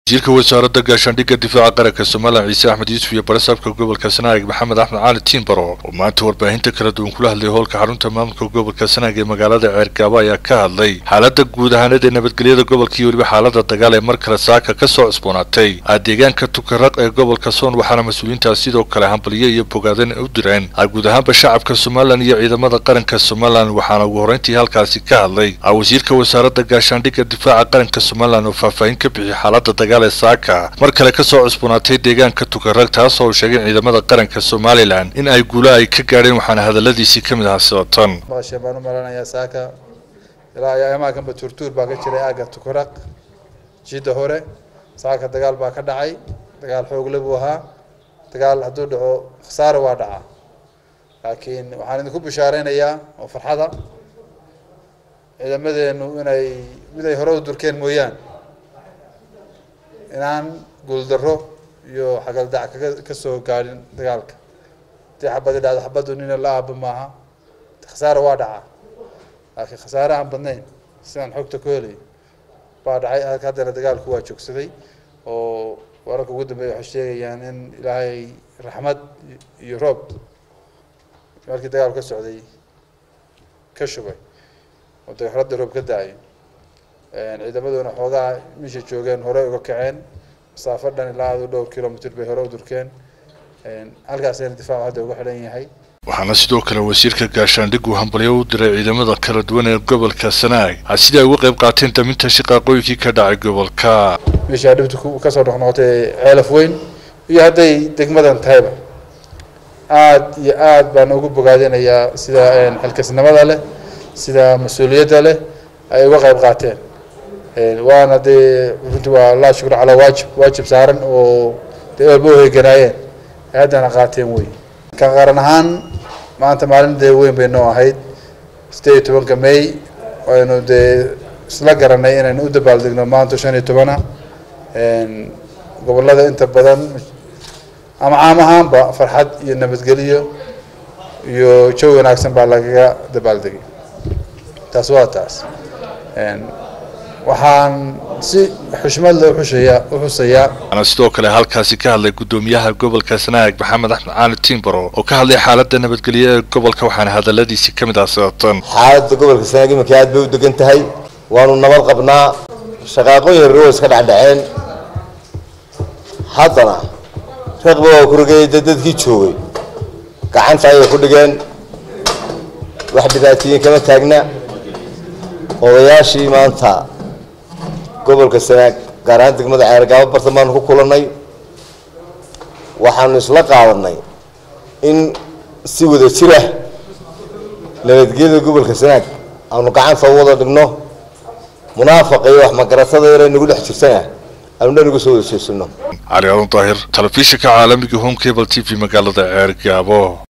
wasiirka wasaaradda gaashaandhigga difaaca qaranka somalilan ciise axmed yuusuf iyo barasaabka gobolka sanaag maxamed axmed cali tiimbaro oo maanta warbaahinta kala duwan kula hadlay howlka xarunta maamulka gobolka sanaag ee magaalada ceergaabo ayaa ka hadlay xaaladda guud ahaaneed ee nabadgelyada gobolka iyo weliba xaalada dagaal ee mar kale saaka ka soo cusboonaatay deegaanka tukaraq ee gobolka soon waxaana mas-uuliyiintaas sidoo kale hambaliyo iyo bogaadan u direen guud ahaanba shacabka somalilan iyo ciidamada qaranka somalilan waxaana ugu horreyntii halkaasi ka hadlay wasiirka wasaaradda gaashaandhigga difaaca qaranka somalilan oo faahfaahin ka bixiyay xaalada dagaal ee saaka mar kale ka soo cusboonaatay deegaanka tukarag taas oo sheegay ciidamada qaranka somalilan in ay guula ay ka gaadheen waxaana hadaladiisii ka mid ahaa sida tan maqasheen baan u malanayaa saaka ilaa ayaa imaakanba tuurtuur baa ka jiray aagga tukaraq jidda hore saaka dagaal baa ka dhacay dagaal xoogle buu ahaa dagaal hadduu dhaco khasaare waa dhacaa laakiin waxaan idinku bishaareynayaa oo farxada ciidamadeenu inay mid ay hore u durkeen mooyaan inaan guuldarro iyo xagaldac kaga kasoo gaadhin dagaalka hadii xabadi dhacdo xabaddu nina la aaba maaha khasaare waa dhacaa laakiin khasaare aan badnayn sidaan xogta ku helayo baa dhacay haddana dagaalku waa joogsaday oo wararka ugu dambeeya waxay sheegayaan in ilaahay raxmad iyo roob markii dagaalku ka socday ka shubay oo dagaxradda roob ka da-ayo ciidamaduna xoogaa meesha joogeen hore uga kaceen masaafo dhan ilaa adu dhowr kilomitr bay hore u durkeen halkaasina difaacu hadda uga xidhan yahay waxaana sidoo kale wasiirka gaashaandhiggu hambalyo u diray ciidamada kala duwan ee gobolka sanaag sida ay uga qayb qaateen daminta shaqaaqooyinkii ka dhacay gobolka meeshaa dhibta kasoo noqnoqotay ceelaf weyn iyo hadday degmadan tahayba aada iyo aada baan ugu bogaadinayaa sida xilkasnimada leh sida mas-uuliyadda leh ay uga qayb qaateen waana dee runtii waa laa shukr calaa waajib waajib saaran oo dee walba uheganaayeen ay haddana qaateen wey ka qaran ahaan maanta maalin dee weyn bay noo ahayd sideed iyo tobanka may waynu dee isla garanay inaynu u dabaaldegno maanta shan iyo tobana gobolada inta badan ama caam ahaanba farxad iyo nabadgelyo iyo jawi wanaagsan baa lagaga dabaaldegay taas waa taas waxaan si xushmad le uxushaya uxusayaa waxaana sidoo kale halkaasi ka hadlay guddoomiyaha gobolka sanaag maxamed axmed cali tiimbaro oo ka hadlay xaaladda nabadgelyo ee gobolka waxaana hadaladiisii ka mid ah sida tan xaaladda gobolka sanaag iminka aad bay u degan tahay waanu nabad qabnaa shaqaaqooyin yaroo iska dhacdhaceen haddana reeqba waa ku rogayay dee dadkii joogay gacanta ayay ku dhigeen wax dhibaatooyin kama taagna odayaashii maanta gobolka sanaag gaar ahaan degmada ceergaabo bartan baanu ku kulannay waxaanu isla qaadanay in si wada jirah nabadgelyada gobolka sanaag aanu gacanta u wada dhigno munaafaqa iyo wax magaratada yar nagu dhex jirtana aanu dhan uga soo wada jeesano cali adan daahir telefishinka caalamiga home cable t v magaalada ceergaabo